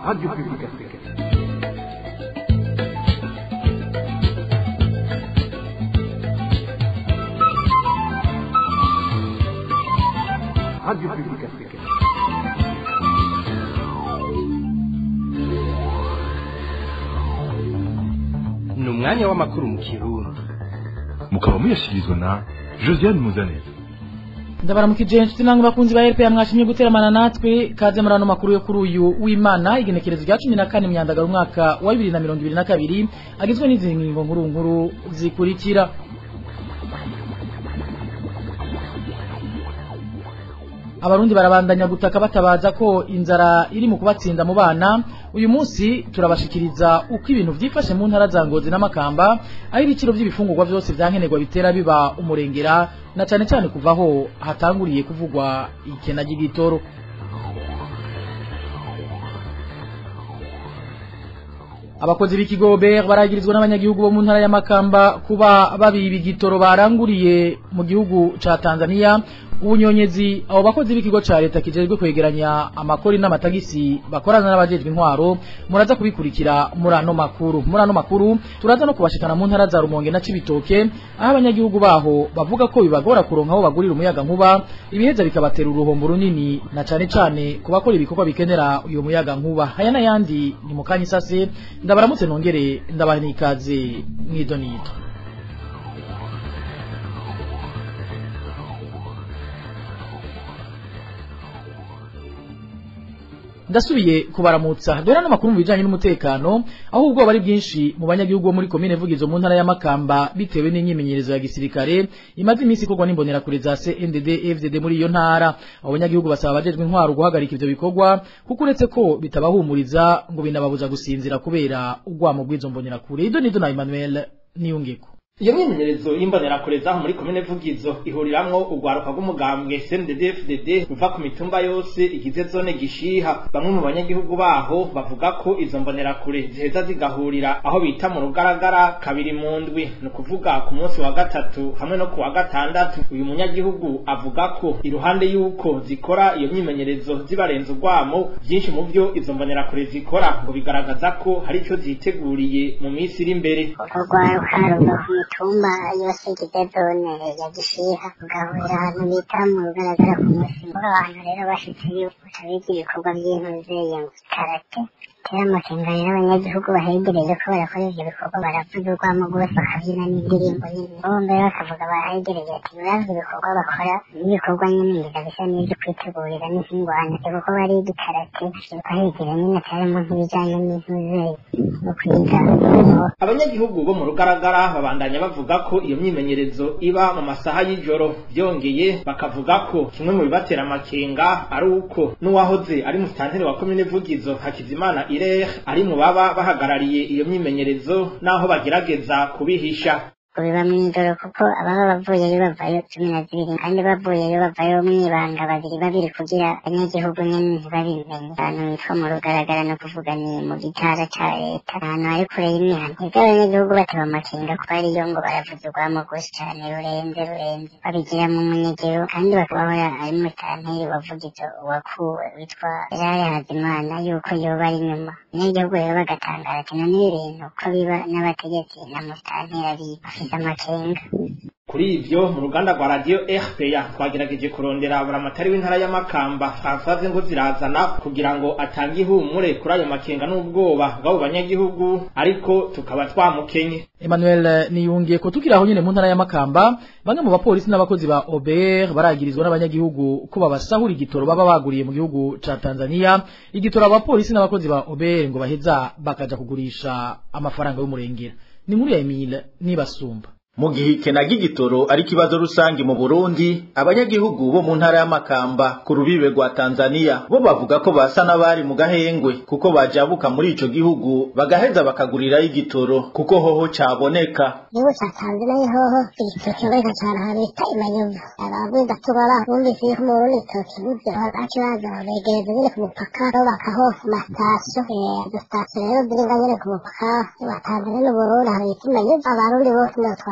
Radio Publique Africaine. Radio Publique Africaine. ni umwanya w'amakuru mu kirundi mukaba muyashyikirizwa na josiane muzaneza ndabaramukije inshuti namwe bakunzi ba RPA mwashimye guteramana natwe kaze muri ano makuru yo kuri uyu w'Imana igenekerezo rya 14 myandagaro umwaka wa 2022 agizwe n'izi ngingo nkuru nkuru zikurikira Abarundi barabandanya gutaka batabaza ko inzara iri mu kubatsinda mu bana uyu munsi turabashikiriza uko ibintu vyifashe mu ntara za Ngozi n'Amakamba aho ibiciro by'ibifungurwa byose vyankenerwa bitera biba umurengera na cane cane kuvaho hatanguriye kuvugwa ikena ry'igitoro abakozi b'ikigo BR baragirizwa n'abanyagihugu bo mu ntara ya Makamba kuba babiba igitoro baranguriye mu gihugu ca Tanzania ubunyonyezi abo bakozi b'ikigo ca leta kijejwe kwegeranya amakori n'amatagisi bakorana n'abajejwe intwaro muraza kubikurikira muri ano makuru muri ano makuru turaza no kubashikana mu ntara za Rumonge na Cibitoke aho abanyagihugu baho bavuga ko bibagora kuronka aho bagurira umuyaga nkuba ibiheza bikabatera uruhombo runini na cane cane ku bakora ibikorwa bikenera uyo muyaga nkuba aya n'ayandi ni mu kanya isase ndabaramutse nongere ndabaha n'ikaze mw'idonito ndasubiye kubaramutsa dore n'amakuru mu bijanye n'umutekano aho ubwoba ari bwinshi mu banyagihugu bo muri komine Vugizo mu ntara ya Makamba bitewe n'imyimenyerezo ya gisirikare imaze iminsi ikorwa n'imbonera kure za CNDD FDD muri iyo ntara abo banyagihugu basaba abajejwe intwaro guhagarika ivyo bikorwa kuko uretse ko bitabahumuriza ngo binababuza gusinzira kubera ugwamo bw'izo mbonera kure ido nido na Emmanuel Niyungeko iyo myimenyerezo y'imbonerakure zaho muri komine vugizo ihuriramwo urwaruka rw'umugambwe CNDD-FDD ruva ku mitumba yose igize zone gishiha bamwe mu banyagihugu baho bavuga ko izo mbonerakure ziheza zigahurira aho bita mu rugaragara kabiri mu ndwi ni ukuvuga ku munsi wa gatatu hamwe no ku wa gatandatu uyu munyagihugu avuga ko iruhande y'uko zikora iyo myimenyerezo zibarenza urwamo byinshi mu byo izo mbonerakure zikora ngo bigaragaza ko hari ico ziteguriye mu minsi iri imbere urwaruka ruva ku mitumba yose igize zone ya gishiha rugahurira ahantu bita mu rugaragara ku musi muri abantu rero bashitse yuko biga ibikorwa by'intuze ngo karate tera amakenga rero abanyagihugu bahegereye ko barakora ivyo bikorwa baravuga urwamo rwose bakabyina n'indirimbo nyine bo mbere bakavuga bahegereye ati uravye ibikorwa bakora n'ibikorwa nyine ngiza bisa n'ivyo kwitegurira n'izingwana kuko bari igikarate bahegereye nyine atarimo nk'ibijanye n'intuze no kwiga abanyagihugu bo mu rugaragara babandanya bavuga ko iyo myimenyerezo iba mu masaha y'ijoro byongeye bakavuga ko kimwe mu bibatera amakenga ari uko n'uwahoze ari musitanteri wa komine vugizo hakizimana irere ari mu baba bahagarariye iyo myimenyerezo n'aho bagerageza kubihisha biba mw'ijoro kuko ababa bavuyeyo bavayo cumi na zibiri kandi bavuyeyo bavayo mw'ibanga babiri babiri kugira abanyagihugu nyene ntibabimenye ahantu hitwa mu rugaragara no kuvuga ni mu gitara ca leta ahantu hari kure y'imihana ivyo abanyagihugu bateba amakenga kuko ariyo ngo baravuza urwamo rwose cane rurenze rurenze babigira mu munyegero kandi bakabahora ari musitanteri wavugizo wakuwe witwa Eraya Hazimana yuko yoba ari inyuma abanyagihugu rero bagatangara ati none ibintu ko biba n'abategetsi na musitanteri abiba bafise amakenga kuri ivyo mu ruganda rwa radio RPA twagerageje kurondera buramatari w'intara ya Makamba Françoise ngo zirazana kugira ngo atange ihumure kuri ayo makenga n'ubwoba bw'abo banyagihugu ariko tukaba twamukenye Emmanuel niyungiye ko tukiri aho nyene mu ntara ya Makamba bamwe mu bapolisi n'abakozi ba OBR baragirizwa n'abanyagihugu ko babasahura igitoro baba baguriye mu gihugu ca Tanzania igitoro abapolisi n'abakozi ba OBR ngo baheza bakaja kugurisha amafaranga y'umurengera ni nkuru ya Emile nibasumba mu gihe ikena ry'igitoro ari ikibazo rusange mu Burundi abanyagihugu bo mu ntara y'amakamba ku rubibe rwa Tanzania bo bavuga ko basa n'abari mu gahengwe kuko bajabuka muri ico gihugu bagaheza bakagurirayo igitoro kuko hoho caboneka igihugu ca tanzania hoho igitoro kiboneka cane ahantu bita imanyovu abavuga tubara bumvise yuko mu burundi igitoro kibuze baca baza begereza nyene ku mupaka bubakaho amasitasiyo izo sitasiyo rero ziri nga nyene ku mupaka wa tanzania n'uburundi ahantu bita imanyovu abarundi bose niho twaho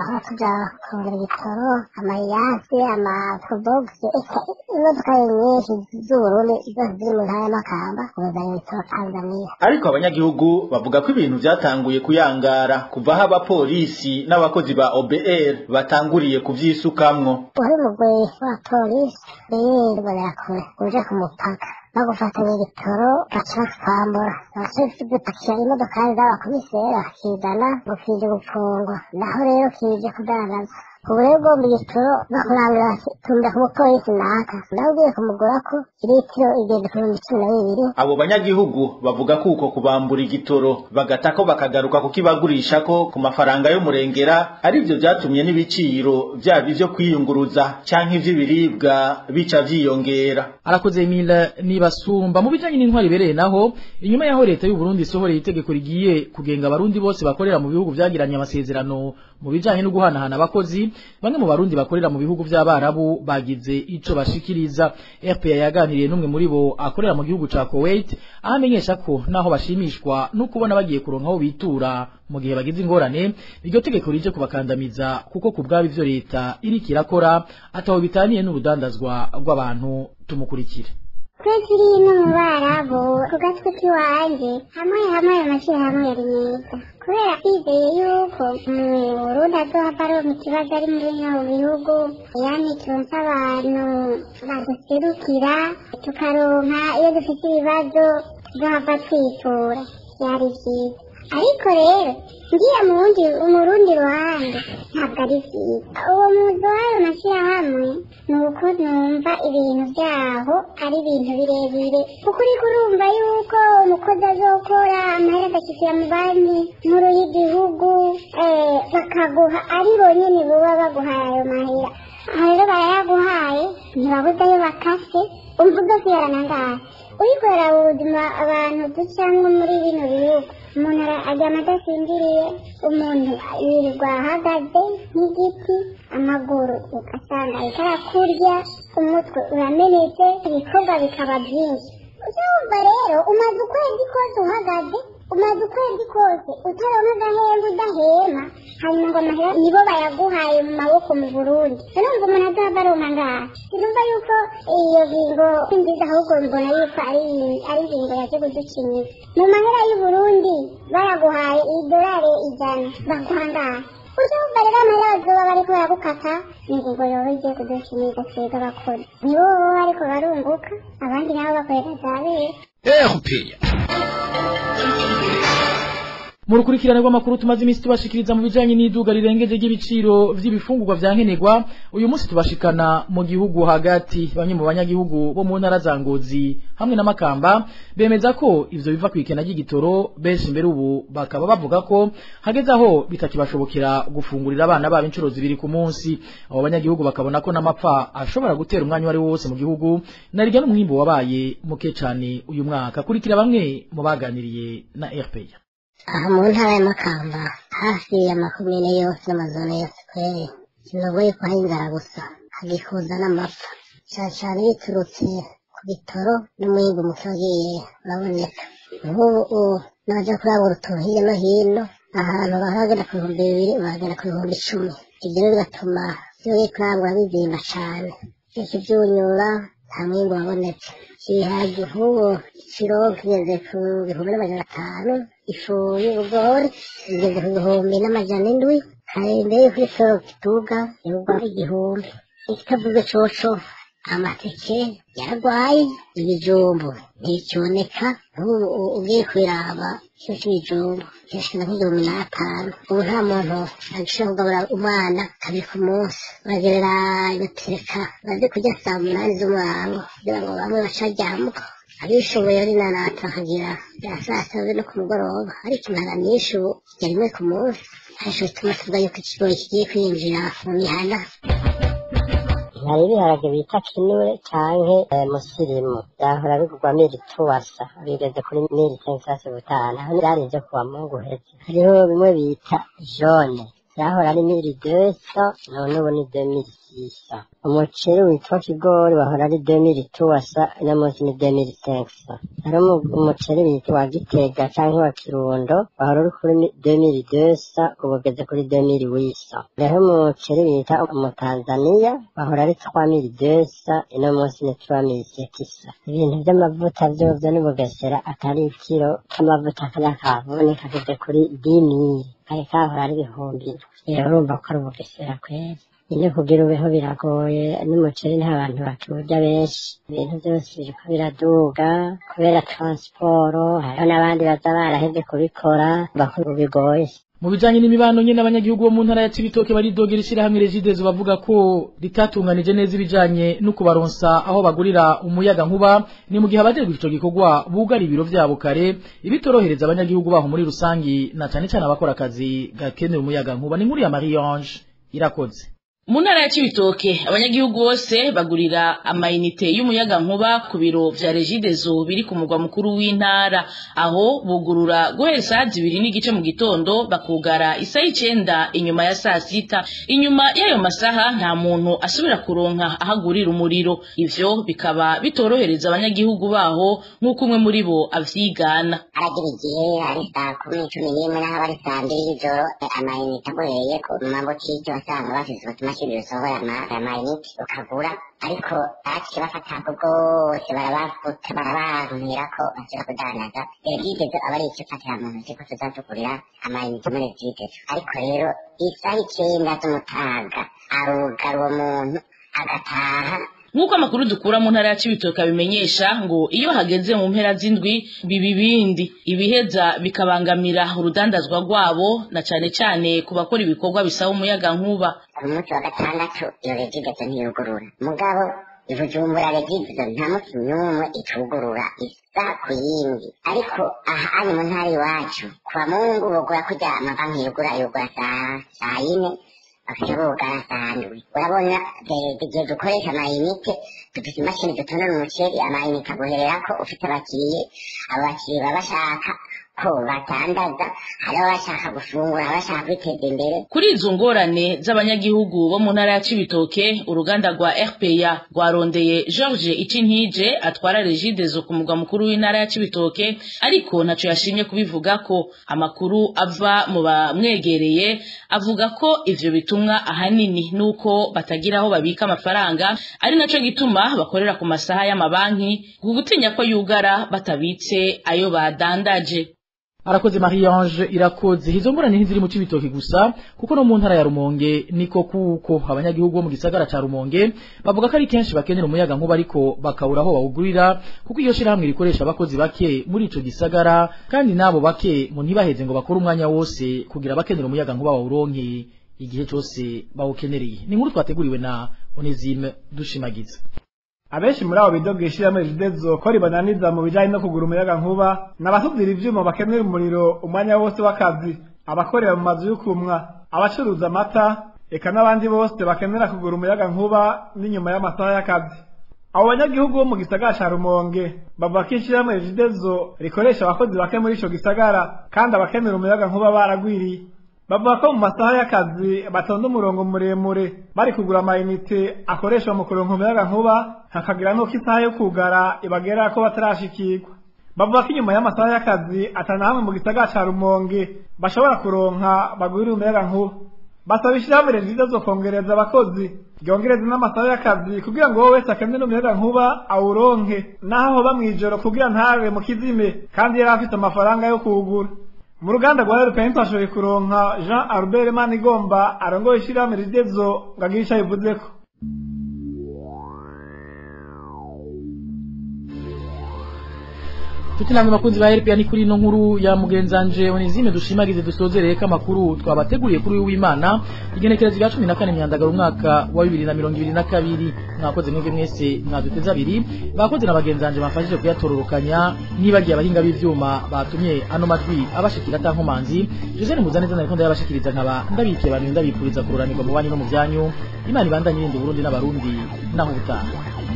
twaba tuja kurondera ibitoro amayasi amaprodogisi eka imodoka nyinshi z'uburundi zose ziri mu ntara y'amakamba kuzana ibitoro tanzaniya ariko abanyagihugu bavuga ko ibintu vyatanguye kuyangara kuva aho abapolisi n'abakozi ba OBR batanguriye kuvyisukamwo wari umugwi wa polisi rero barakure uje ku mupaka no gufatanya ibitoro baca batwambura abaca gupakira imodokari z'abakomiseri bakizana ngo kije gupfungwa naho rero kije kudandaza ubu rero ugomba igitoro bakurangura tumira ku mupolisi naka nawe ugiye kumugura ko litiro igenda ku bihumbi cumi na bibiri abo banyagihugu bavuga ko uko kubambura igitoro bagatako bakagaruka kukibagurishako ku mafaranga y'umurengera arivyo vyatumye n'ibiciro vyaba ivyo kwiyunguruza canke ivy'ibiribwa bica vyiyongera arakoze Emile nibasumba mu bijanye n'intwari bereye naho inyuma yaho leta y'u Burundi isohoreye itegeko rigiye kugenga abarundi bose bakorera mu bihugu vyagiranye amasezerano mu bijanye no guhanahana abakozi bamwe mu barundi bakorera mu bihugu vy'abarabu bagize ico bashikiriza RPA yaganiriye n'umwe muri bo akorera mu gihugu ca Kuwait aho amenyesha ko naho bashimishwa no kubona bagiye kuronka aho bitura mu gihe bagize ingorane iryo tegeko rije kubakandamiza kuko ku bwabo ivyo leta iriko irakora ataho bitaniye n'urudandazwa rw'abantu tumukurikire twe turi no mu barabu ku gatwe k'iwanjye hamwe hamwe ayo mashyirahamwe yari meza kubera twizeye yuko mu burundi azohava aronka ikibazo ari muri bino bihugu yani turonse abantu baduserukira tukaronka iyo dufite ibibazo tuzohava twitura byari byiza ariko rero ngiye mu wundi mu rundi ruhande ntabwo ari byiza uwo muzi w'ayo mashyirahamwe ni uko numva ibintu byaho ari ibintu birebire kuko uriko urumva yuko umukozi azokora amahera agashyikira mu banki nkuru y'igihugu eh, bakaguha ari bonyene buba baguhaye ayo mahera aho rero barayaguhaye ntibabuze ayo bakase umva udasubirana ngaho urikorera ubuzima abantu ducamwo muri bino bihugu umuntu ara- aryama adasinziriye umuntu yirirwa ahagaze nk'igiti amaguru ugasanga ariko arakurya umutwe uramenetse ibikorwa bikaba byinshi uzumva rero umaze ukwezi kose uhagaze umaze ukwezi kose utaronka agahembe udahema hanyuma ngo amahera nibo bayaguhaye mu maboko mu burundi urumva umuntu azohava aronka ngaha sinumva yuko iyo ngingo si nziza ahubwo mbona yuko ari ari ingingo yaje kuducinyira mu mahera y'uburundi baraguhaye idolari ijana baguha ngaha uzumva rero amahera bazoba bariko baragukata ingingo yoba igiye kuducinyira twebwe abakora nibo baba bariko barunguka abandi nabo bakorera za bera mu rukurikirane rw'amakuru tumaze iminsi tubashikiriza mu bijanye n'iduga rirengeje ry'ibiciro vy'ibifungurwa vya nkenerwa uyu munsi tubashikana mu gihugu hagati bamwe mu banyagihugu bo mu ntara za Ngozi hamwe na Makamba bemeza ko ivyo biva kwikena ry'igitoro benshi mbere ubu bakaba bavuga ko hageze aho bitakibashobokera gufungurira abana babo inshuro zibiri ku munsi abo banyagihugu bakabona ko n'amapfa ashobora gutera umwanya wari wose mu gihugu narirya n'umwimbo wabaye muke cane uyu mwaka kurikira bamwe mu baganiriye na RPA aha mu ntara y'amakamba hafi y'amakomine yose n'amazone yose kweri sinogoye ko hari inzara gusa hagikuza n'amapfa cyane cyane biturutse ku bitoro n'umwimbu muke wagiye uraboneka nk'ubu ubu n'abaja kurangura utuntu hirya no hino ahantu bahagera ku bihumbi bibiri bahagera ku bihumbi icumi ibyo rero bigatuma iyo ugiye kurangura bizimba cane byose byunyura nta mwimbu wabonetse ibihaji nk'ubu ikiro kigeze ku bihumbi n'amajana atanu ifu y'ubugori igeze ku bihumbi n'amajana indwi hari mbere y'uko isoro kituga yugwa igihumbi ikitavuze coco amateke yaragwaye ibijumbu nticyoneka nk'ubu u- ugiye kubiraba kiro c'ibijumbu kirashikana nk'igihumbi n'atanu ubu nta muntu agishobora kugaburira umwana kabiri ku munsi bagerera igatereka baze kurya saa munani z'umurango kugira ngo bamwe bacaryamka abishoboye ari nanata bakagira bya saa sita no ku mugoroba ariko intara nyinshi ubu ya rimwe ku munsi ariko bituma tuvuga yuko ikigori kigiye kwinjira mu mihana hari ibiharage bita kinure canke eh, musirimu byahora bigurwa miri tuwasa bigeze kuri miri sensasi butanu aho byari ivyo kuwa mungu heze hariho bimwe bita jone byahora ari miri deso none ubu ni demiri sisa umuceri witwa kigori wahora ari demiri tuwasa ino munsi ni demiri senkisa hari umu- umuceri witwa gitega cyangwa wa kirundo wahora uri kuri demiri desa ubu ugeze kuri demiri wisa rero umuceri bita umutanzaniya wahora ari twamiri desa ino munsi ni twamiri setisa ibintu by'amavuta byovyo ni bugesera atari ikiro k'amavuta k'anyakavuni kageze kuri dimiri kari kahora ari ibihumbi rero urumva ko ari ubugesera kweri nyine kugira ubeho biragoye n'umuceri nta bantu bakiwurya benshi ibintu byose biriko biraduga kubera transporo hariho n'abandi baza barahevye kubikora bakuru bigoye mu bijanye n'imibano nyene abanyagihugu bo mu ntara ya Cibitoke baridogera ishirahamwe Regidezo bavuga ko ritatunganije neza ibijanye no kubaronsa aho bagurira umuyaga nkuba ni mu gihe abajejwe ico gikorwa bugara ibiro vyabo kare ibitorohereza abanyagihugu baho muri rusangi na cane cane abakora akazi gakenera umuyaga nkuba ni nkuru ya Marie Ange irakoze mu ntara ya cibitoke abanyagihugu bose bagurira amayinite y'umuyaga nkuba ku biro vya regidezo biri ku mugwa mukuru w'intara aho bugurura guhera saa zibiri n'igice mu gitondo bakugara isaha icenda inyuma ya saa sita inyuma y'ayo masaha nta muntu asubira kuronka ahagurira umuriro ivyo bikaba bitorohereza abanyagihugu baho nk'uko umwe muri bo avyigana haragira igihe ari saa kumi cumi n'imwe n'aho aba ari saa mbiri y'ijoro amayinite agoyeye ko mu mabotike wasanga bafise utumashini dusohora ama- amayinite ukagura ariko baciye bafata ako bwose barabafuta barabankira ko bashobora kudandaza regidezo aba ari icyo fatira mu ntoki ko tuzatugurira amayinite muri regidezo ariko rero isaha icenda z'umutaga arugara uwo muntu agataha nk'uko amakuru dukura mu ntara ya cibitoke abimenyesha ngo iyo hageze mu mpera z'indwi biba ibindi ibiheza bikabangamira urudandazwa rwabo na cane cane ku bakora ibikorwa bisaba umuyaga nkuba ku munsi wa gatandatu iyo regidezo ntiyugurura mugabo ibujumbura regidezo nta munsi n'umwe itugurura isa ku yindi ariko aha ari mu ntara iwacu kwa mungu bugura kurya amabanki yugura yugura saa saa yine bakaca bugara saa ndwi urabona de- igihe dukoresha amayinite dufite imashini dutonora umuceri amayinite aguhererako ufite abakiriye abo bakiriye baba bashaka ko batandaza hari abashaka gufungura abashaka kwiteza imbere kuri izo ngorane z'abanyagihugu bo mu ntara ya cibitoke uruganda rwa rpa rwarondeye george icintije atwara regidezo ku mugwa mukuru w'intara ya cibitoke ariko ntaco yashimye kubivugako amakuru ava mu bamwegereye avuga ko ivyo bitumwa ahanini nuko batagira aho babika amafaranga ari naco gituma bakorera ku masaha y'amabanki ku gutinya ko yugara batabitse ayo badandaje arakoze Marie Ange irakoze izo ngorane ntiziri mu cibitoki gusa kuko no mu ntara ya Rumonge niko kuko abanyagihugu bo mu gisagara ca Rumonge bavuga ko ari kenshi bakenera umuyaga nkuba ariko bakabura aho bawugurira kuko iyo shirahamwe rikoresha abakozi bake muri ico gisagara kandi nabo bake ngo ntibaheze ngo bakore umwanya wose kugira bakenera umuyaga nkuba bawuronke igihe cyose bawukenereye ni inkuru twateguriwe na Onesime dushimagiza abenshi muri abo bidoga ishyirahamwe ridezo ko ribananiza mu bijyanye no kugura umuyaga nkuba n'abatubwira ibyuma bakenera umuriro umwanya wose w'akazi abakorera mu mazu y'ukumwa abacuruza amata eka n'abandi bose bakenera kugura umuyaga nkuba n'inyuma y'amasaha y'akazi abo banyagihugu bo mu gisagara ca rumonge bavuga ko ishyirahamwe ridezo rikoresha abakozi bake muri ico gisagara kandi abakenera umuyaga nkuba baragwiriye bavuga ko mu masaha y'akazi batonda umurongo muremure bari kugura amayinite akoreshwa mu kuronka umuyaga nkuba hakagira n'uko isaha yo kugara ibagera ko batarashikirwa bavuga ko inyuma y'amasaha y'akazi atana hamwe mu gisagara ca rumonge bashobora kuronka bagurira umuyaga nkuba basaba ishyirahamwe ryiza zo kongereza abakozi ryongereza n'amasaha y'akazi kugira ngo wowe wese akenera umuyaga nkuba awuronke naho hoba mw'ijoro kugira ntabe mu kizime kandi yari afite amafaranga yo kuwugura mu ruganda rwa rpn twashoboye kuronka jean albert manigomba arongoye ishyirahamwe ridezo ngo agire ico abivuzeko Tuti namwe bakunzi ba RPA ni kuri no nkuru ya mugenzanje Onezime dushimagize dusozereye ko amakuru twabateguriye kuri w'Imana igenekereza rya 14 myandagaro umwaka wa 2022 mwakoze mwebwe mwese mwaduteza abiri bakoze na bagenzanje bafashije kuyatororokanya nibagiye abahinga b'ivyuma batumye ano majwi abashikira tankomanzi Jose Muzaneza nariko ndayabashikiriza nkaba ndabikiye abantu ndabipuriza kururanirwa mu bandi no mu byanyu Imana ibandanye irinde Burundi n'abarundi naho ubutaha